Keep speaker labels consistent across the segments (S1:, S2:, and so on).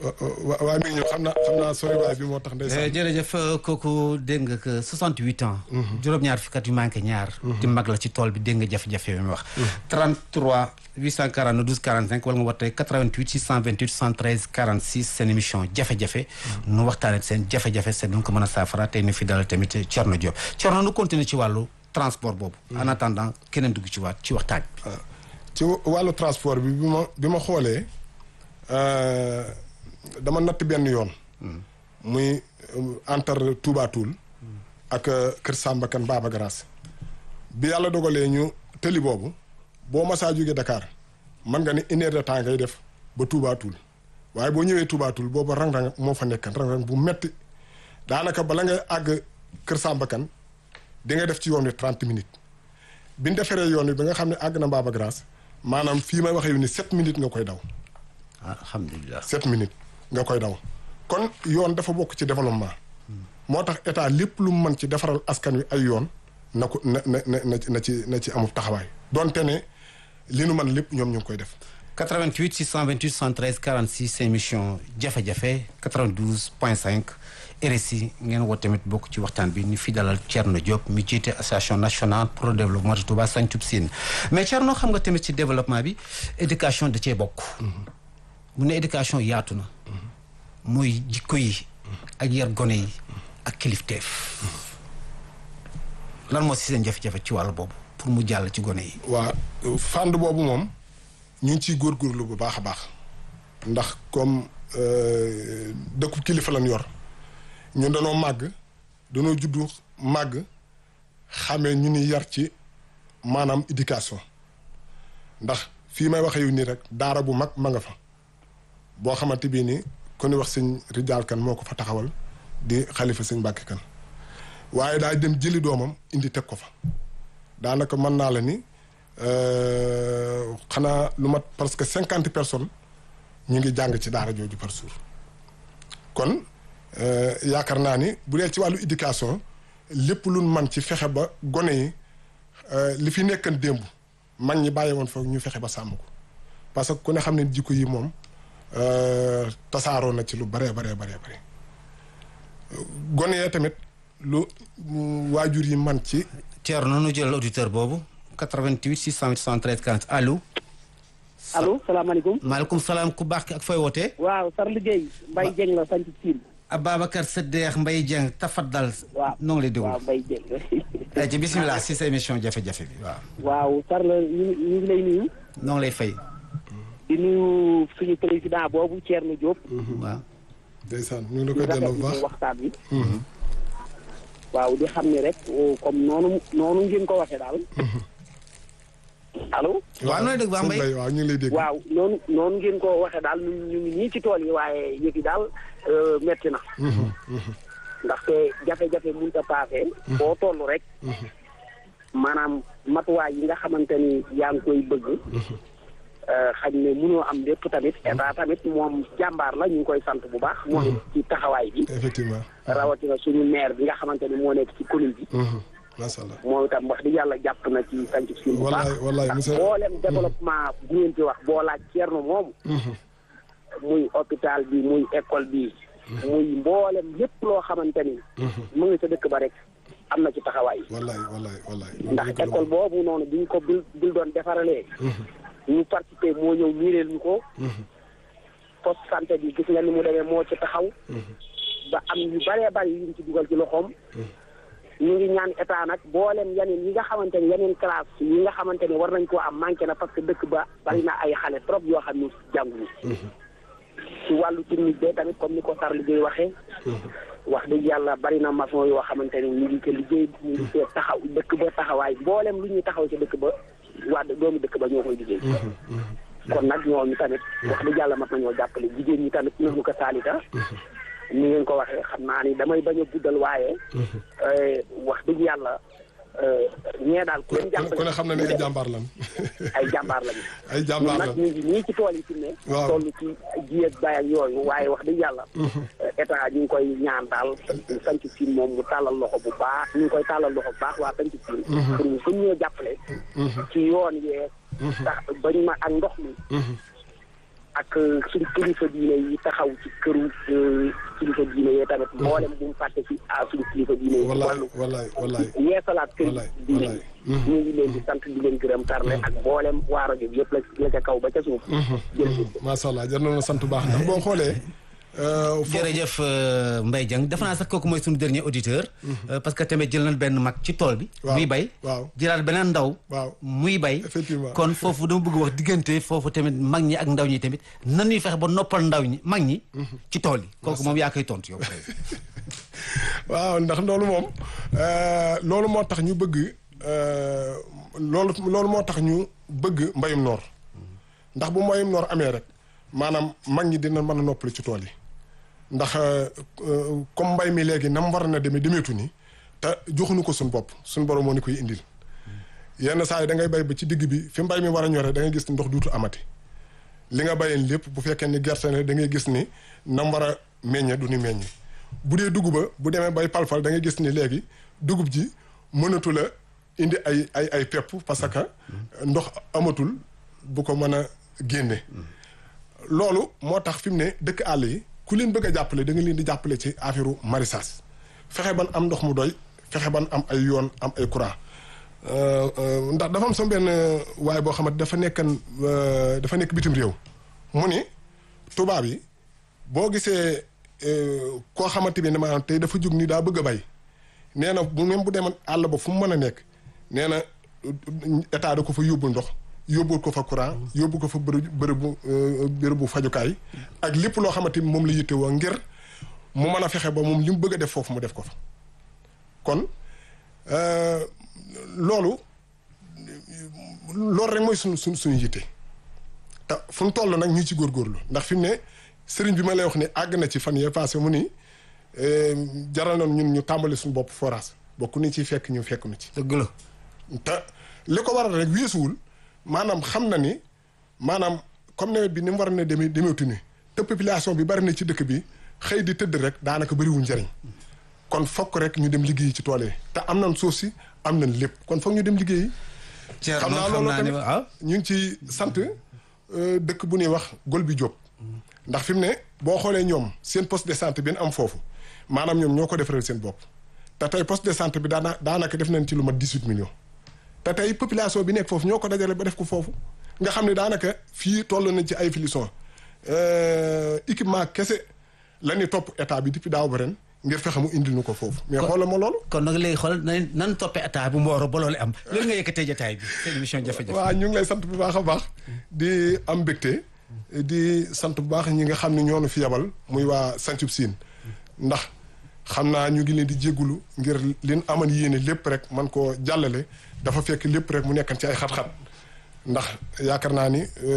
S1: waa mi ngi ñëw xam naa xam naa sori waay bi moo tax ndeysaan
S2: jërëjëf kooku dégg nga que 68 ans. juróom-ñaar fukki at yu manqué ñaar. di mag la ci tool bi dégg nga jafe-jafe yi mu wax. 33 842 12 45 wala nga wootee 88 628 73 46 seen émission jafe-jafe. nu waxtaanee seen jafe-jafe seen nu ko mën a saafara tey ñu fi dalal tamit Thierno Diop Thierno nu continuer ci wàllu transport boobu. en attendant keneen dugg ci waat ci waxtaan bi.
S1: ci wàllu transport bi bi ma bi ma xoolee dama natt benn yoon. muy entre Touba Toul ak Kër Samba Kane Baba Garaas bi yàlla dogalee ñu tëli boobu boo masaa jógee Dakar mën nga ni une heure de temps ngay def ba Touba Toul waaye boo ñëwee Touba Toul boobu rang-rang moo fa nekkan rang-rang bu metti daanaka bala ngay àgg Kër Samba Kane di nga def ci yoon wi trente minutes bi ñu defaree yoon wi ba nga xam ne àgg na Baba Garaas maanaam fii may waxee ni sept minutes nga koy daw.
S2: alhamdulilah
S1: sept minutes nga koy daw kon yoon dafa bokk ci développement moo tax état lépp lu mu mën ci defaral askan wi ay yoon na ko na na na na ci na ci amul taxawaay donte ne li nu mën lépp ñoom ñu ngi koy def
S2: 88 628 73 46 émission jafe-jafe 92 point 5 RSI ngeen woo tamit bokk ci waxtaan bi ni fi dalal Thierno Diop mi jiite association nationale pour le développement de Touba Santhiou Sine mais Thierno xam nga tamit ci développement bi éducation da cee bokk mu ne éducation yaatu na muy jikko yi ak yar gone yi ak kilifteef lan moo si seen jafe-jafe ci wàllu boobu pour mu jàll ci gone yi
S1: waa fànn boobu moom ñu ngi ciy góorgóorlu bu baax a baax ndax comme dëkku kilifa lañ yor ñun danoo màgg danoo juddu màgg xamee ñu ni yar ci maanaam éducation ndax fii may waxee yu nii rek daara bu mag ma nga fa boo xamante bii ni ku ni wax sëñ Rijaal kan moo ko fa taxawal di xalifa sëñ Mbàkke kan waaye daay dem jëli doomam indi teg ko fa daanaka mën naa la ni xanaa lu mat parce que cinquante personnes ñu ngi jàng ci daara jooju par jour kon yaakaar naa ni bu dee ci wàllu éducation lépp luñ man ci fexe ba gone yi li fi nekkan démb mag ñi bàyyi woon foog ñu fexe ba sàmm ko parce que ku ne xam ne jikko yi moom tasaaroo na ci lu baree baree baree bare gone yee tamit lu waajur yi man ci
S2: Thierno nu jël auditeur boobu 88 673 40 allo
S3: allo salaamaaleykum
S2: maaleykum salaam ku baax ki ak fooy wootee
S3: waaw sar liggéey Mbaye Dieng la sant Siin
S2: Ababacar Saddeex Mbaye Dieng tafaddal
S3: waaw
S2: noo ngi lay déglu
S3: waaw Mbaye Dieng
S2: ay ci bisimilah si sa émission jafe-jafe bi waaw
S3: waaw sar la ñu ñu ngi lay nuyu
S2: noo ngi lay fay
S3: di nuyu suñu président boobu Thierno Diop
S2: waaw
S1: ndeysaan ñu ngi la koy
S3: di
S1: delloo bu
S3: rafetlu
S1: baax
S3: waxtaan bi waaw di xam ne rek comme noonu noonu ngeen ko waxee daal allo
S2: waaw nooy dégg baax
S1: sëñ
S2: Mbaye
S1: Mbaye waaw ñu ngi lay dégg
S3: waaw noonu noonu ngeen ko waxee daal ñu ñu ngi nii ci tool yi waaye yëf yi daal euh, metti na ndaxte jafe-jafe mënut a paase. boo toll rek. maanaam matuwaay yi nga xamante ni yaa ngi koy bëgg. xañ ne mënoo am lépp tamit état tamit moom jàmbaar la ñu ngi koy sant bu baax. moom it ci taxawaay bi.
S1: effectivement
S3: rawatina suñu maire bi nga xamante ni moo nekk ci commune bi.
S1: macha allah
S3: moom itam wax dëgg yàlla jàpp na ci sanc suñu bu baax.
S1: wallaay wallaay
S3: ndax
S1: monsieur
S3: mboolem développement bu ngeen ci wax boo laaj Thierno moomu. muy hôpital bi muy école bi. muy mboolem lépp loo xamante ni. mu ngi sa dëkk ba rek am na ci taxawaay.
S1: wallaay wallaay wallaay
S3: ndax école boobu noonu bi ñu ko bil bil doon defaralee. ñu participé moo ñëw miireel ñu ko. poste santé bi gis nga ni mu demee moo ci taxaw. ba am yu bëree bëri yu ñu ci dugal ci loxoom. ñu ngi ñaan état nag boolem yeneen yi nga xamante ni yeneen classe yi nga xamante ni war nañ koo am manqué na parce que dëkk ba bari na ay xale trop yoo xam ni jànguñu. ci wàllu technique bi tamit comme ni ko sar liggéey waxee. wax dëgg yàlla bari na maçon yoo xamante ni ñu ngi ko liggéey ñu ngi ko taxaw dëkk ba taxawaay boolem lu ñuy taxaw ci dëkk ba waa doomu dëkk ba ñoo koy liggéey. kon nag ñooñu tamit wax dëgg yàlla mat nañoo jàppale jigéen ñi tamit ñoo ko saalita ni ngeen ko waxee xam naa ni damay bañ a guddal waaye. wax dëgg yàlla ñee daal ku leen jàppale.
S1: ku ne xam na ne ay jàmbaar lan
S3: ay jàmbaar lañu.
S1: ay jàmbaar
S3: ñun
S1: lan
S3: nag ñu ngi nii ci tool yi fi ne.
S1: waaw
S3: toll ci ji ak bay ak yooyu waaye wax dëgg yàlla. état ñu ngi koy ñaan daal sanc siin moom mu tàllal loxo bu baax ñu ngi koy tàllal loxo bu baax waa sanc siin. pour ñu gën ñoo jàppale. ci yoon yee. tax bañ ma ak ndox mi. ak suñu kilifa diine yi taxaw ci këru kilifa diine yi tamit mboolem bu mu fàtte ci ah suñu kilifa diine yi
S1: wallaay
S3: wàllu
S1: wallaay wallaay
S3: yeesalaat kër
S1: wallaay
S3: diine
S1: wallaay.
S3: yi ñu ngi leen di sant di leen gërëm tarne ak mboolem waa rajo bi yëpp la la ca kaw ba ca suuf jërëjëf
S1: macha allah jar na la sant bu baax ndax boo xoolee. euh, foofu-
S2: jërëjëf euh, Mbaye Dieng defe naa sax kooku mooy suñu dernier auditeur euh, parce que tamit jël nañ benn mag ci tool bi
S1: Waaw,
S2: muy bay
S1: waaw.
S2: jëlaat beneen ndaw
S1: waaw
S2: muy bay
S1: Effectivement.
S2: kon foofu dama bëgg wax diggante foofu tamit mag ñi ak ndaw ñi tamit nan ñuy fexe ba noppal ndaw ñi mag ñi ci tool yi kooku moom yaa koy tontu yow
S1: waaw ndax loolu moom euh, loolu moo tax ñu bëgg euh, loolu loolu moo tax ñu bëgg mbayum noor ndax bu mbayum noor amee rek maanaam mag ñi dina mën a noppali ci tool yi ndax euh, euh, comme mbay mi léegi na mu war na demee demeetu ni te joxuñu ko suñu bopp suñu borom moo ni koy indil yenn saa yi da ngay bay ba ci digg bi fi mbay mi war a ñore da ngay gis ni ndox duutu amati li nga bayeen lépp bu fekkee ni gerte ne da ngay gis ni nam war a meññe du ni meññe bu dee dugub ba bu demee bay palfal da ngay gis ni léegi dugub ji mënatu la indi ay ay ay pepp parce que ndox amatul bu ko mën a génne loolu moo tax fi mu ne dëkk àll yi ku leen bëgg a jàppale da nga leen di jàppale ci affaire maraîchage fexe ban am ndox mu doy fexe ban am ay yoon am ay courant Euh, euh, ndax dafa am sama benn waaye boo xamante dafa nekkan euh, dafa nekk bitim réew mu ni tubaab yi boo gisee euh, koo xamante bi ne maanaam tey dafa jug ni daa bëgg a bay nee na bu même bu demoon àll ba fu mu mën a nekk nee na euh, état da ko fa yóbbul ndox yóbbul ko fa courant yóbbu ko fa bërëb bërëbu euh, bërëbu fajukaay ak lépp loo xamante ni moom la yittewoo ngir mu mën a fexe ba moom li mu bëgg a def foofu mu def ko fa kon euh, loolu loolu rek mooy suñu suñ suñu yitte te fu mu toll nag ñu ci góorgóorlu ndax fi mu ne sëriñ bi ma lay wax ni àgg na ci fan yee passé mu ni eh, jaral na ñun ñu tàmbali suñu bopp forage bokk ni ci fekk ñu fekk nu ci
S2: dëgg la
S1: te li ko waral rek weesuwul maanaam xam na ni maanaam comme nawet bi ni mu war na demee demeetu ni te population bi bari na ci dëkk bi xëy di tëdd rek daanaka bëriwul njariñ kon fokk rek ñu dem liggéeyi ci tool yi te am nañ suuf si am nañ lépp kon fokk ñu dem liggéeyi xam naa loolu tamit
S2: ah
S1: ñu ngi ci sant euh, dëkk bu ñuy wax gol bi Diop ndax fi mu ne boo xoolee ñoom seen poste de santé bi ñu am foofu maanaam ñoom ñoo ko defaral seen bopp te tey poste de santé bi daana daanaka def nañ ci lu mat 18 millions te tey population bi nekk foofu ñoo ko dajale ba def ko foofu nga xam ne daanaka fii toll nañ ci ay filition équipement kese la ñuy topp état bi depuis daaw ba ren ngir fexe mu indil ñu ko foofu mais xoolal ma loolu
S2: kon nag léegi xool nan nan toppee état bu mbooro ba loolu am loolu nga yëkkatee jotaay bi seen émission jafe-jafe
S1: waaw ñu ngi lay sant bu baax a baax di am mbégte di sant bu baax ñi nga xam ne ñoo nu fi yabal muy waa Santhiou Sine ndax xam naa ñu ngi leen di jéggulu ngir leen aman yéene lépp rek man koo jàllale dafa fekk lépp rek mu nekkan ci ay xat-xat ndax yaakaar naa ni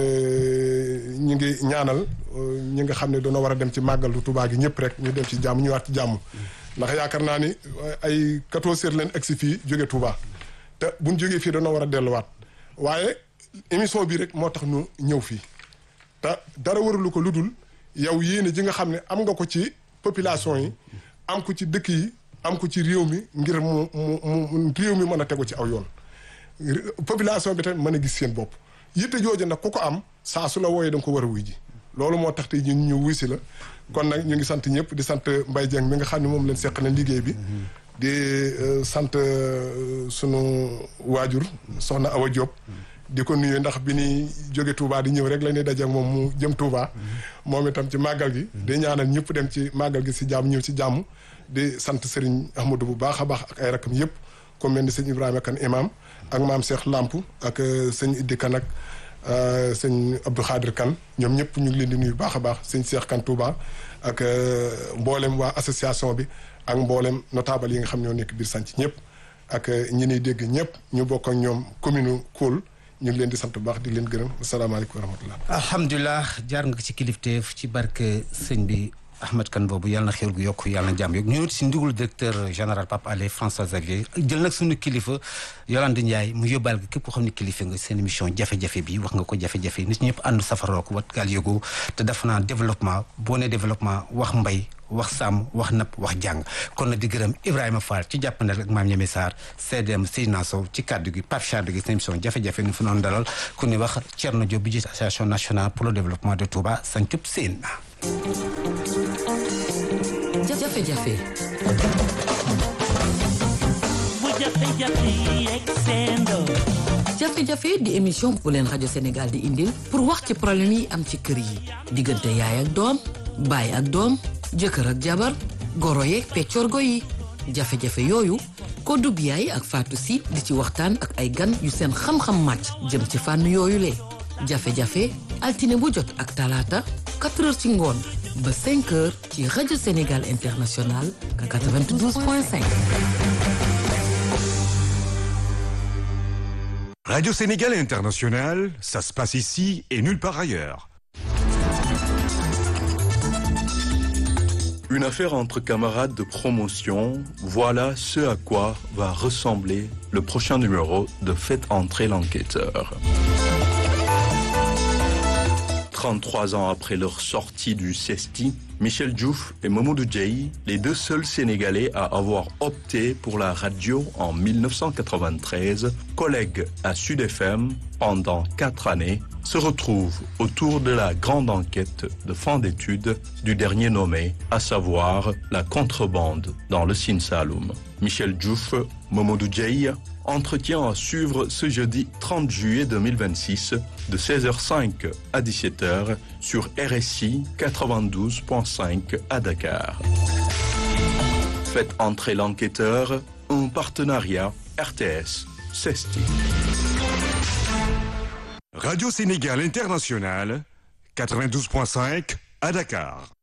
S1: ñu ngi ñaanal ñi nga xam ne dañoo war a dem ci màggalu Tuubaa gi ñëpp rek ñu dem ci jàmm ñëwaat ci jàmm ndax yaakaar naa ni ay 14 heures leen egsi fii jóge Tuubaa te buñ jógee fii dañoo war a delluwaat waaye émission bi rek moo tax ñu ñëw fii te dara waralu ko lu dul yow yéene ji nga xam ne am nga ko ci population yi am ko ci dëkk yi am ko ci réew mi ngir mu mu mu réew mi mën a tegu ci aw yoon population bi tamit mën a gis seen bopp yitte jooju nag ku ko am saa su la wooyee da nga ko war a wuy ji loolu moo tax tey ñu ñu wuy si la kon nag ñu ngi sant ñëpp di sant Mbaye Dieng mi nga xam ne moom leen seq na liggéey bi di sant sunu waajur soxna Awa Diop di ko nuyu ndax bi ni jóge Touba di ñëw rek la ñuy daje ak moom mu jëm Touba moom itam ci màggal gi di ñaanal ñëpp dem ci màggal gi si jàmm ñëw ci jàmm di sant Serigne Ahmadou bu baax a baax ak ay rakam yëpp comme mel ni sëñ Ibrahima Kane imam ak maam Cheikh Lamp ak sëñ Iddi Kane ak sëñ Abdou Khadir Kane ñoom ñëpp ñu ngi leen di nuyu baax a baax sëñ Cheikh Kane Touba ak mboolem waa association bi ak mboolem notable yi nga xam ñoo nekk biir sanc ñëpp ak ñi niy dégg ñëpp ñu bokk ak ñoom commune Koul ñu ngi leen di sant bu baax di leen gërëm asalaamaaleykum wa rahmatullah
S2: alhamdulilah jaar nga ci kilifteef ci barke sëñ bi Ahmed Kane boobu yàlla na xéwal gu yokk yàlla na jàmm yokk ñu si ndigul directeur général Pape Alé François Xavier jël nag suñu kilifa Yolande Ndiaye mu yóbbaal gi képp koo xam ne kilifa nga seen émission jafe-jafe bi wax nga ko jafe-jafe nit ñëpp ànd safaroo ko wat gaal yógoo te dafa naa développement boo ne développement wax mbay wax sàmm wax napp wax jàng kon nag di gërëm Ibrahima Fall ci jàppandal ak maam Ñeme Sarr CDM Seydina Sow ci kaddu gi Pape Chade gi seen émission jafe-jafe ñu fi noonu dalal ku ñuy wax Thierno Diop bi jiite association nationale pour le développement de Touba Sancub Seen
S4: jafe-jafe jafe-jafe di émission bu leen rajo Sénégal di indil pour wax ci problème yi am ci kër yi diggante yaay ak doom baay ak doom jëkkër ak jabar goro yeeg peccorgo yi jafe-jafe yooyu Kodou Biaye ak Fatou Sy di ci waxtaan ak ay gan yu seen xam-xam màcc jëm ci fànn yooyu le jafe-jafe altine bu jot ak talaata 4 heures ci ngoon ba 5 heures ci rajo Sénégal international 92.5.
S5: Radio Sénégal International, ça se passe ici et nulle part ailleurs.
S6: Une affaire entre camarades de promotion, voilà ce à quoi va ressembler le prochain numéro de Faites entrer l'enquêteur. 33 ans après leur sortie du CESTI, Michel Diouf et Mamoudou Diaye, les deux seuls Sénégalais à avoir opté pour la radio en 1993, collègues à Sud FM pendant quatre années, se retrouvent autour de la grande enquête de fin d'études du dernier nommé, à savoir la contrebande dans le Sine Saloum. Michel Diouf, Mamoudou Diaye, entretien à suivre ce jeudi 30 juillet 2026 de 16h05 à 17h sur RSI 92.5 à Dakar. Faites entrer l'enquêteur, un partenariat RTS CESTI.
S5: Radio Sénégal International, 92.5 à Dakar.